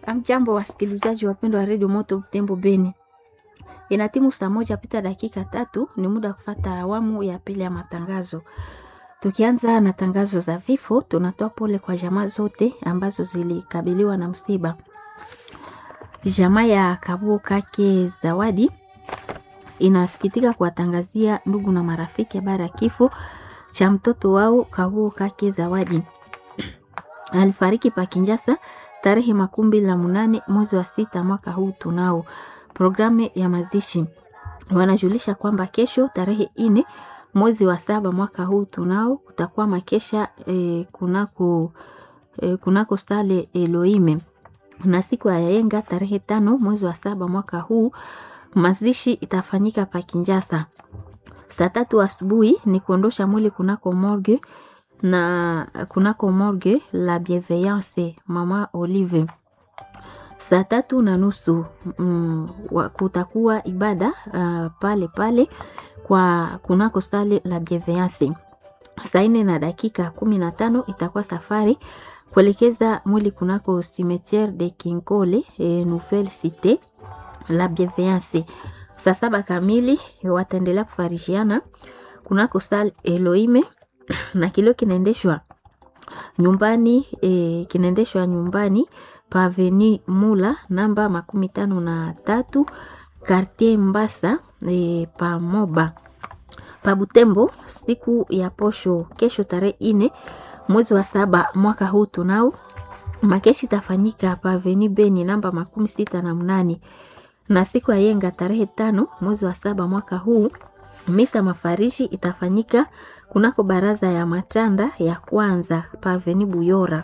Amjambo wasikilizaji wapendwa wa redio Moto Butembo Beni, ina timu saa moja pita dakika tatu, ni muda wa kufata awamu ya pili ya matangazo. Tukianza na tangazo za vifo, tunatoa pole kwa jamaa zote ambazo zilikabiliwa na msiba. Jamaa ya Kabuo Kake Zawadi inasikitika kuwatangazia ndugu na marafiki habari ya kifo cha mtoto wao Kabuo Kake Zawadi alifariki Pakinjasa tarehe makumi mbili na munane mwezi wa sita mwaka huu. Tunao programu ya mazishi, wanajulisha kwamba kesho tarehe ine mwezi wa saba mwaka huu tunao kutakuwa makesha eh, kunako, eh, kunako stale Elohime na siku ya yenga tarehe tano mwezi wa saba mwaka huu mazishi itafanyika Pakinjasa saa tatu asubuhi ni kuondosha mwili kunako morgue na kunako morgue la Bienveillance mama Olive. Saa tatu na nusu mm, kutakuwa ibada uh, pale pale kwa kunako stale la Bienveillance. Saa nne na dakika kumi na tano itakuwa safari kuelekeza mwili kunako cimetiere de Kinkole e, Nouvelle Cite la Bienveillance. Saa saba kamili wataendelea kufarishiana kunako stale Elohime na kilio kinaendeshwa nyumbani e, kinaendeshwa nyumbani pa Avenue Mula namba makumi tano na tatu Quartier Mbasa e, pa Moba pa Butembo. Siku ya posho kesho tarehe ine mwezi wa saba mwaka huu tunao makeshi tafanyika pa Avenue Beni namba makumi sita na mnane na siku ya yenga tarehe tano mwezi wa saba mwaka huu misa mafarishi itafanyika kunako baraza ya matanda ya kwanza paveni Buyora,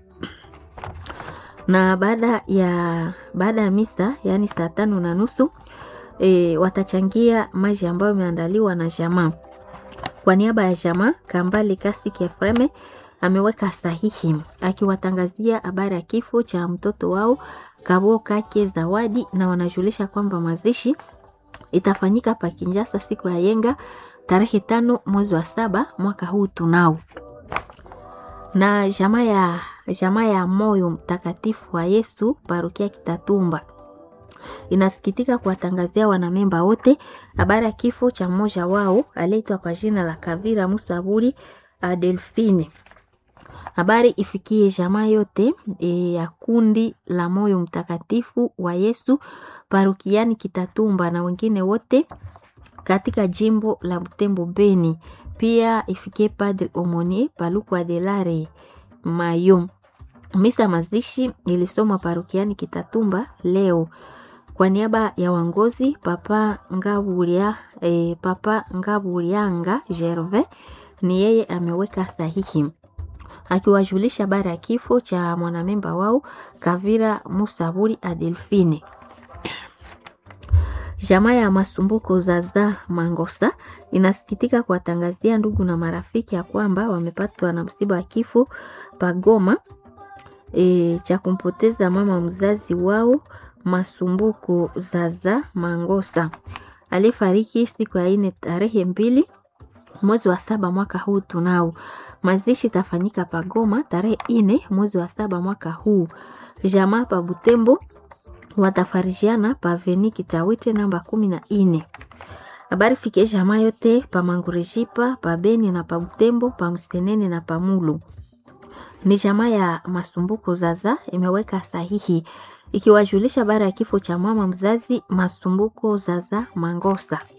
na baada ya baada ya misa yaani saa tano na nusu e, watachangia maji ambayo imeandaliwa na jamaa. Kwa niaba ya jamaa, Kambale Kasiki Efreme ameweka sahihi akiwatangazia habari ya kifo cha mtoto wao Kabo Kake Zawadi, na wanajulisha kwamba mazishi itafanyika Pakinjasa siku ya yenga tarehe tano mwezi wa saba mwaka huu tunao. Na jamaa ya jamaa ya moyo mtakatifu wa Yesu parokia Kitatumba inasikitika kuwatangazia wanamemba wote habari ya kifo cha mmoja wao aliyeitwa kwa jina la Kavira Musaburi Adelfine. Habari ifikie jamaa yote e, ya kundi la moyo mtakatifu wa Yesu parokiani Kitatumba na wengine wote katika jimbo la Butembo Beni. Pia ifikie Padre Omonie Paluku Adelare Mayo. Misa mazishi ilisomwa parokiani Kitatumba leo kwa niaba ya wangozi Papa Ngaburia, eh, Papa Ngaburianga Gervais ni yeye ameweka sahihi akiwajulisha habari ya kifo cha mwanamemba wao Kavira Musaburi Adelfine. Jamaa ya Masumbuko Zaza Mangosa inasikitika kuwatangazia ndugu na marafiki ya kwamba wamepatwa na msiba wa kifo pagoma e, cha kumpoteza mama mzazi wao Masumbuko Zaza Mangosa alifariki siku ya ine tarehe mbili mwezi wa saba mwaka huu tunao. Mazishi tafanyika pagoma tarehe ine mwezi wa saba mwaka huu. Jamaa pa Butembo watafarijiana pa veni Kitawite namba kumi na ine. Habari fike jamaa yote pa Mangurejipa pa Beni na pa Butembo pa Msenene na pa Mulu. Ni jamaa ya Masumbuko Zaza imeweka sahihi ikiwajulisha habari ya kifo cha mama mzazi Masumbuko Zaza Mangosa.